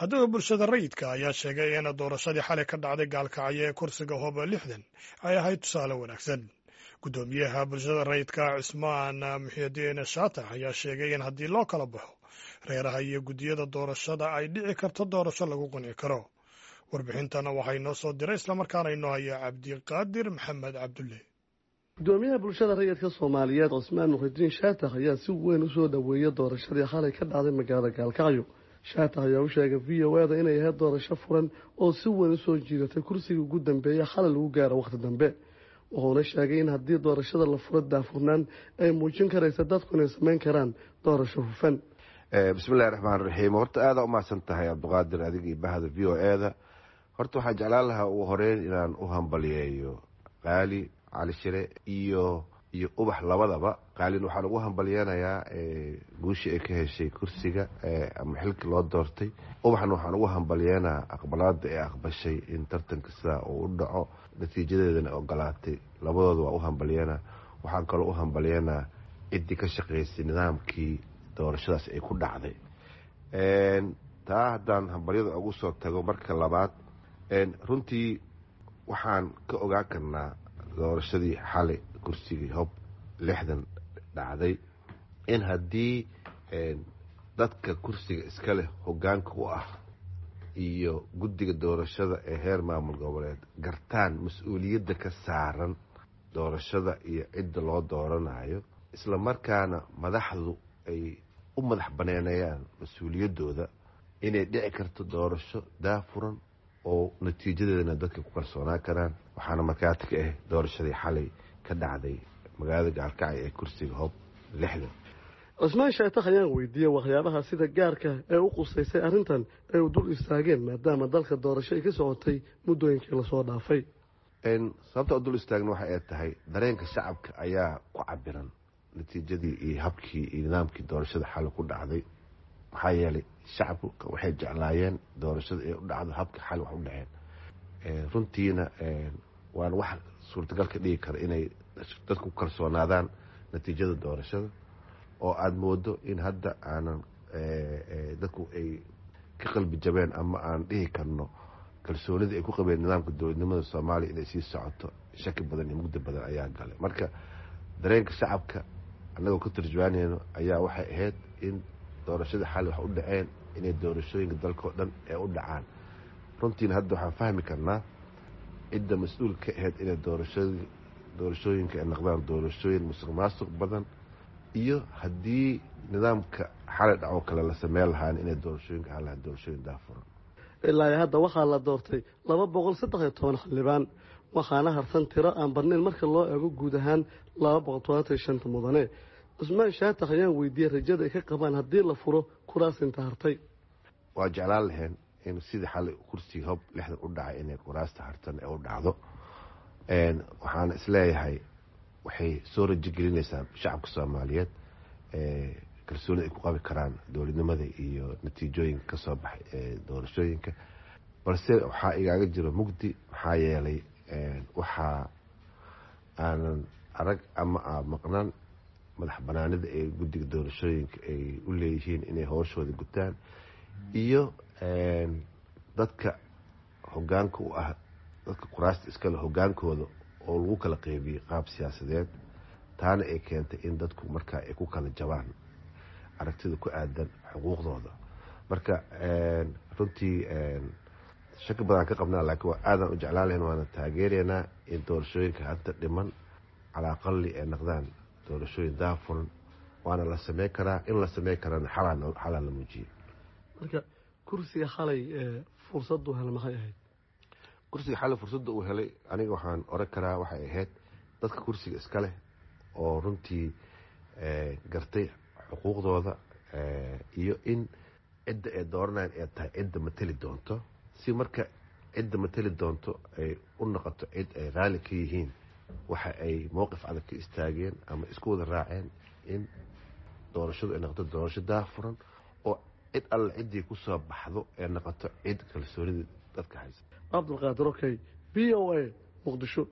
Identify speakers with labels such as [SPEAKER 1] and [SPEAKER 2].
[SPEAKER 1] haddaba bulshada rayidka ayaa sheegay in doorashadii xalay ka dhacday gaalkacyo ee kursiga hooba lixdan ay ahayd tusaale wanaagsan guddoomiyaha bulshada rayidka cismaan muxidiin shaatax ayaa sheegay in haddii loo kala baxo reeraha iyo guddiyada doorashada ay dhici karto doorasho lagu qunci karo warbixintana waxaa inoo soo diray islamarkaana inoo haya cabdiqaadir maxamed cabdulle
[SPEAKER 2] gudoomiyaha bulshada rayidka soomaaliyeed cismaan muxidiin shaatax ayaa si weyn usoo dhoweeyay doorashadii xalay ka dhacday magaalada gaalkacyo shaatax ayaa u sheegay v o eda inay ahayd doorasho furan oo si weyn usoo jiidatay kursigii ugu dambeeya xalay lagu gaaro wakhti dambe wuxuuna sheegay in haddii doorashada la furo daafurnaan ay muujin karaysa dadku inay samayn karaan doorasho hufan
[SPEAKER 3] bismillahi raxmaan raxiim horta aada umahadsan tahay cabdiqaadir adig iyo bahda v o eda horta waxaan jeclaan lahaa ugu horeyn inaan u hambaliyeeyo qaali cali shire iyo iyo ubax labadaba qaalin waxaan ugu hambalyeynayaa guushii ay ka heshay kursiga ama xilkii loo doortay ubaxna waxaan ugu hambalyeynaa aqbalaada ee aqbashay in tartanka sidaa uu u dhaco natiijadeedana ogolaatay labadooda waa u hambalyeynaa waxaan kaloo u hambalyeynaa ciddii ka shaqeysay nidaamkii doorashadaas ay ku dhacday taa haddaan hambalyada ugu soo tago marka labaad runtii waxaan ka ogaan karnaa doorashadii xalay kursigii hob lixdan dhacday in haddii dadka kursiga iska leh hogaanka u ah iyo guddiga doorashada ee heer maamul goboleed gartaan mas-uuliyadda ka saaran doorashada iyo cidda loo dooranayo isla markaana madaxdu ay u madax baneenayaan mas-uuliyaddooda inay dhici karto doorasho daafuran oo natiijadeedana dadka ku kalsoonaan karaan waxaana markaati ka ah doorashadii xalay ka dhacday magaalada gaalkacyo ee kursiga hoob lixdan
[SPEAKER 2] cismaan shaatax ayaan weydiiyey waxyaabaha sida gaarka ee u qusaysay arrintan ay u dul istaageen maadaama dalka doorasho ay ka socotay muddooyinkii lasoo dhaafay
[SPEAKER 3] sababta u dul istaagna waxa ay tahay dareenka shacabka ayaa ku cabiran natiijadii iyo habkii iyo nidaamkii doorashada xalay ku dhacday maxaa yeelay shacabka waxay jeclaayeen doorashada ee u dhacdo habka xal wax u dhaceen runtiina waana wax suurtagal ka dhigi kara inay dadku ku kalsoonaadaan natiijada doorashada oo aada moodo in hadda aanan dadku ay ka qalbi jabeen ama aan dhihi karno kalsoonidii ay ku qabeen nidaamka dowladnimada soomaaliya inay sii socoto shaki badan iyo mugdi badan ayaa galay marka dareenka shacabka annagoo ka tarjumaaneyno ayaa waxay ahayd in doorashada xali wax u dhaceen inay doorashooyinka dalka oo dhan ee u dhacaan runtiina hadda waxaan fahmi karnaa cidda mas-uul ka ahayd inay doorashadii doorashooyinka ay noqdaan doorashooyin musuq maasuq badan iyo haddii nidaamka xalay dhacoo kale la sameyn lahaan inay doorashooyinka ahaan lahaan doorashooyin daafuran
[SPEAKER 2] ilaa hadda waxaa la doortay laba boqol saddex iyo toban xildhibaan waxaana harsan tiro aan badnayn marka loo eego guud ahaan laba boqol todobaatan iyo shanta mudane cismaan shaatax ayaan weydiiyey rajada ay ka qabaan haddii la furo kuraas inta hartay
[SPEAKER 3] waa jeclaan lahayn in sidii xalay kursigii hob lixdan u dhacay inay kuraasta hartan ee u dhacdo waxaana isleeyahay waxay soo rajo gelinaysaa shacabka soomaaliyeed kalsoonida ay ku qabi karaan dowladnimada iyo natiijooyinka ka soo baxay ee doorashooyinka balse waxaa igaaga jiro mugdi maxaa yeelay waxaa aanan arag ama a maqnaan madax banaanida ee guddiga doorashooyinka ay u leeyihiin inay howshooda gutaan iyo dadka hogaanka u ah dadka kuraasta iskale hogaankooda oo lagu kala qeybiyey qaab siyaasadeed taana ay keentay in dadku markaa ay ku kala jabaan aragtida ku aadan xuquuqdooda marka runtii shaki badan ka qabnaa laakiin waa aadan u jeclaan lahayn waana taageeraynaa in doorashooyinka hadda dhiman calaa aqali ay noqdaan doorashooyin daafuran waana la sameyn karaa in la sameyn karana xalaa la muujiyey
[SPEAKER 2] marka kursiga xalay fursaddu hel maxay ahayd
[SPEAKER 3] kursiga xalay fursadda uu helay aniga waxaan oran karaa waxay ahayd dadka kursiga iska leh oo runtii gartay xuquuqdooda iyo in cidda ay dooranayan ay tahay cidda mateli doonto si marka cidda mateli doonto ay u noqoto cid ay raali ka yihiin waxa ay mowqif adag ka istaageen ama isku wada raaceen in doorashadu ay noqoto doorasho daafuran oo cid alle ciddii ku soo baxdo ee noqoto cid kalsoonida dadka haysa
[SPEAKER 2] cabdulqaadir okey v o a muqdisho